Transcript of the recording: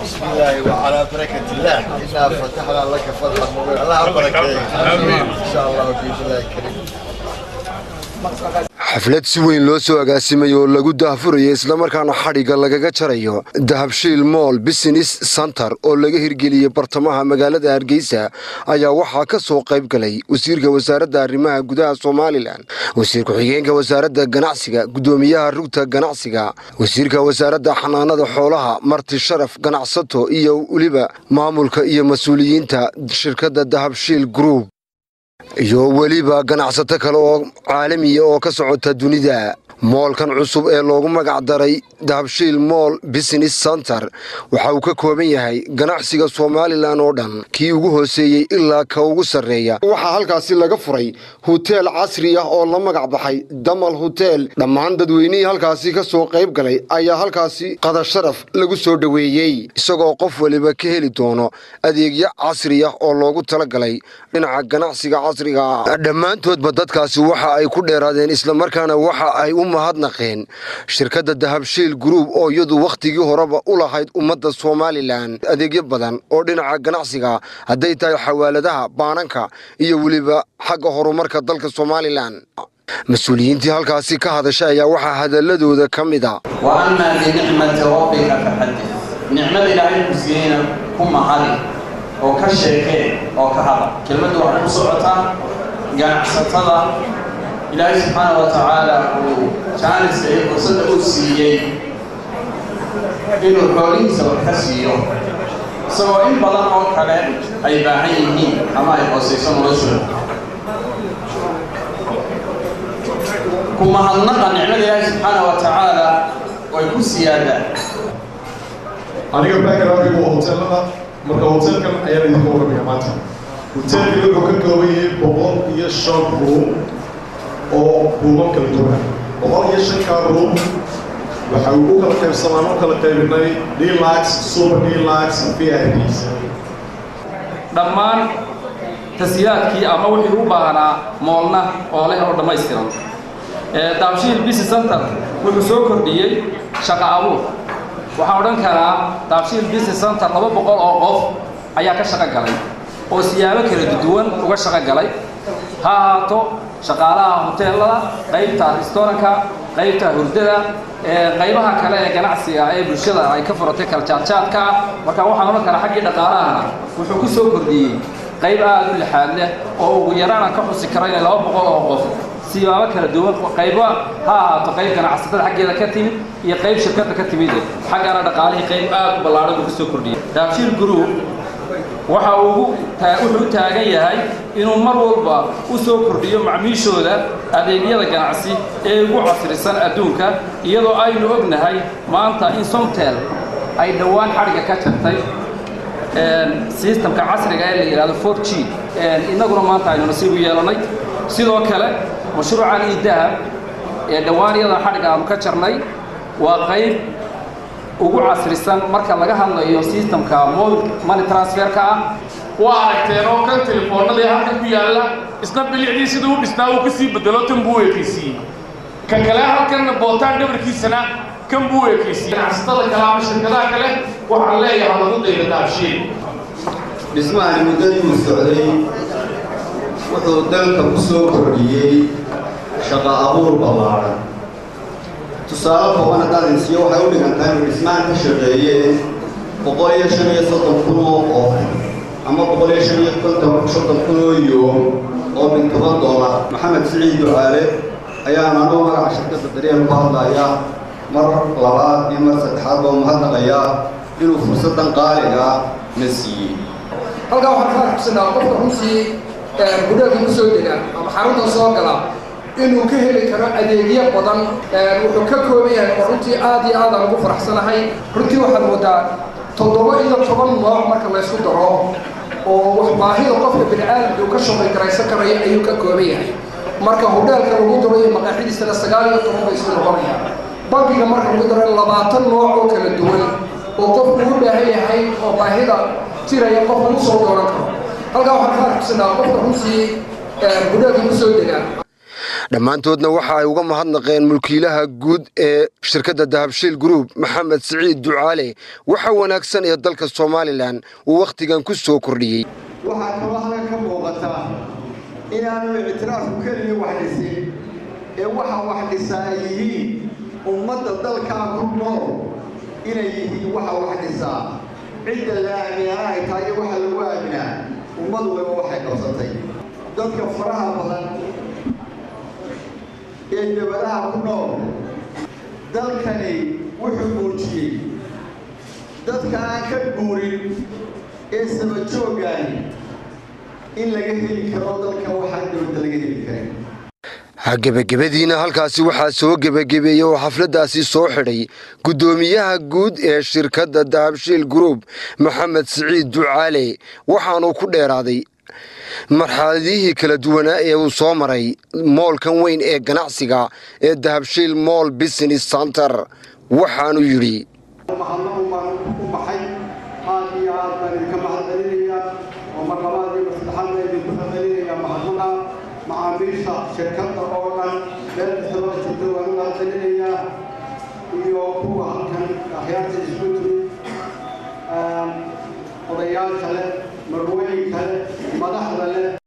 بسم الله وعلى بركة الله إنا فتحنا لك فتحا مبينا الله بركة آمين إن شاء الله بإذن الله الكريم xaflad si weyn loo soo agaasimay oo lagu daahfurayo islamarkaana xadhigga lagaga jarayo dahabshiil moll business center oo laga hirgeliyey bartamaha magaalada hargeysa ayaa waxaa ka soo qayb galay wasiirka wasaaradda arrimaha gudaha somalilan wasiir ku-xigeenka wasaaradda ganacsiga guddoomiyaha rugta ganacsiga wasiirka wasaaradda xanaanada xoolaha marti sharaf ganacsato iyo weliba maamulka iyo mas-uuliyiinta shirkadda dahabshiil group iyo weliba ganacsato kale oo caalamiya oo ka socota dunida moolkan cusub ee loogu magac daray dahabshiil moll business center waxa uu ka kooban yahay ganacsiga somalilan oo dhan kii ugu hooseeyey ilaa ka ugu sarreeya waxaa halkaasi laga furay huteel casri ah oo la magac baxay damal hutel dhammaan dadweynihii halkaasi ka soo qayb galay ayaa halkaasi qadasharaf lagu soo dhoweeyey isagoo qof waliba ka heli doono adeegyo casri ah oo loogu talagalay dhinaca ganacsiga casriga ah dhammaantoodba dadkaasi waxa ay ku dheeraadeen islamarkaana waxa ay u mahadnaqeen shirkadda dahabshiil group oo iyadu wakhtigii horeba u lahayd ummadda somalilan adeegyo badan oo dhinaca ganacsiga hadday tahay xawaaladaha baananka iyo weliba xagga horumarka dalka somalilan mas-uuliyiintii halkaasi ka hadashay ayaa waxaa hadaladooda ka mid a وأما بنعمة ربك فحدث نعمة إلهي كسينا كم هذه أو كشيكين أو كهذا كلمة واحد مصعطة قناعستها إلهي سبحانه وتعالى كان سيد وصدق السيئي إنه الحولين سوى كسيئو سوى إن بضان أو كلام أي باعيني أما يقصيصون رسول kuma hadnaqa nicmada ilaahi subxaana wa tacaala way ku siyaadaan aniga backgroundkigu waa hoteelada marka hoteelkan ayaan idinka warramaya maanta hoteelkani wuxuu ka kooban yahay boqol iyo shan room oo ruumam kala duwan boqol iyo shankaa room waxa uu u kala qaybsamaan u kala qaybinay dlax super dlax vips dhammaan tashiilaadkii ama wixii u baahnaa moolna oo leh oo dhammaystiran daabshiil business center wuxuu soo kordhiyey shaqo abuur waxaan odhan karaa daabshiil business center laba boqol oo qof ayaa ka shaqo galay oo siyaabo kala duwan uga shaqo galay ha ahaato shaqaalaha hoteelada qaybta restooranka qaybta hurdada qaybaha kale ee ganacsiga ee bulshada ay ka furatay kala jaadjaadka ah marka waxaan odhan karaa xaggii dhaqaalahana wuxuu ku soo kordhiyey qayb aad u lixaad leh oo ugu yaraan aan ka xusi karo inay laba boqol oo qof siyaabo kala duwan qayba ha ahaato qayb ganacsatada xaggeeda ka timid iyo qayb shirkadda ka timid xaggana dhaqaalihii qayb aad u ballaaran uu ka soo kordhiyey daabshiil group waxa uu wuxuu u taagan yahay inuu mar walba u soo kordhiyo macmiishooda adeegyada ganacsi ee ugu casrisan adduunka iyadoo aynu ognahay maanta in somtel ay dhowaan xadhigga ka jartay sistamka casriga ee la yidhahdo for g innaguna maanta aynu nasiib u yeelanay sidoo kale mashruucan io dahab ee dhowaan iyadan xadhigga aanu ka jarnay waa qayb ugu casrisan marka laga hadlayo sistamka money transferka ah waa aragteen oo kan telefoonadii halka ku yaalla isna bilicdii siduu u dhisnaa uu ka sii bedelo tan buu ekaysiiyey ka kale halkanna bootaan dhabarkiisana kan buu ekaysiiyey ganacsatada kale ama shirkadaha kale waxaan leeyahay lagu dayda daabshiil dhismahani muddadii uu socday wuxuu dalka ku soo kordhiyey shaqo abuur ballaaran tusaale kooban haddaan insiyo waxay u dhigantahay inuu dhismahan ka shaqeeyeen boqol iyo shan iyo soddon kun oo qof ama boqol iyo shan iyo konton soddon kun oo yoom oo min toban doolar maxamed siciid ducaale ayaan anuu magaca shirkadda daryeel ku hadlayaa mar labaad iyo mar saddexaad baa mahadnaqayaa inuu fursaddan qaaliga na siiyey halkaa waxaan ka arkusanaa qofka runtii gudhaelka ku soo dega ama xarunta soo gala inuu ka heli karo adeegyo badan wuxuu ka kooban yahay oo runtii aad iyo aad aan ugu faraxsanahay runtii waxaad moodaa toddoba iyo toban nooc marka laysku daro oo wax baahida qofka bini aadamka uu ka shaqay garaysan karaya ayuu ka kooban yahay marka hudheelka lagu daro iyo maqaaxidiisana sagaal iyo toban bay isku noqonayaan bankiga marka lagu daro labaatan nooc oo kala duwan oo qofku u baahan yahay oo baahida jiraya qofka u soo dooran karo halkaa waxaan ka arkusanaa qofka runtii gudheelka ku soo degaa dhammaantoodna waxa ay uga mahadnaqeen mulkiilaha guud ee shirkadda dahabshiil group maxamed siciid ducaale waxa wanaagsan ee dalka somalilan uu wakhtigan ku soo kordhiyey waxaa kaloo halkan ka muuqataa inaanu ictiraafku keliya wax dhisin ee waxa wax dhisaa ay yihiin ummadda dalkaa ku nool inay yihiin waxa wax dhisaa cidda la aaminana ay tahay iyo waxa lagu aaminaa ummad waliba waxay qabsatay dadka faraha badan ee dabadaha ku nool dalkani wuxuu muujiyey dadka aan ka guurin ee sabajoogani in laga heli karo dalka waxaan dowladda laga heli karin gebagabadiina halkaasi waxaa soo gebagabeeyey oo xafladdaasi soo xidhay guddoomiyaha guud ee shirkadda dahabshiil group maxamed siciid ducaale waxaanuu ku dheeraaday marxaladihii kala duwanaa ee uu soo maray moolkan weyn ee ganacsiga ee dahabshiil moll business center waxaanu yidhi mahadnaqu baan u baxay aad iyo aad baan idinka mahadcelinayaa oo mar labaad iyo saddexaad baan idinku mahadcelinayaa mahadnaqa macaamiisha shirkadda oo dhan meel kastaba jirta waan u mahadcelinayaa iyo kuwa halkan akhyaarta isku tiri odayaasha leh marwey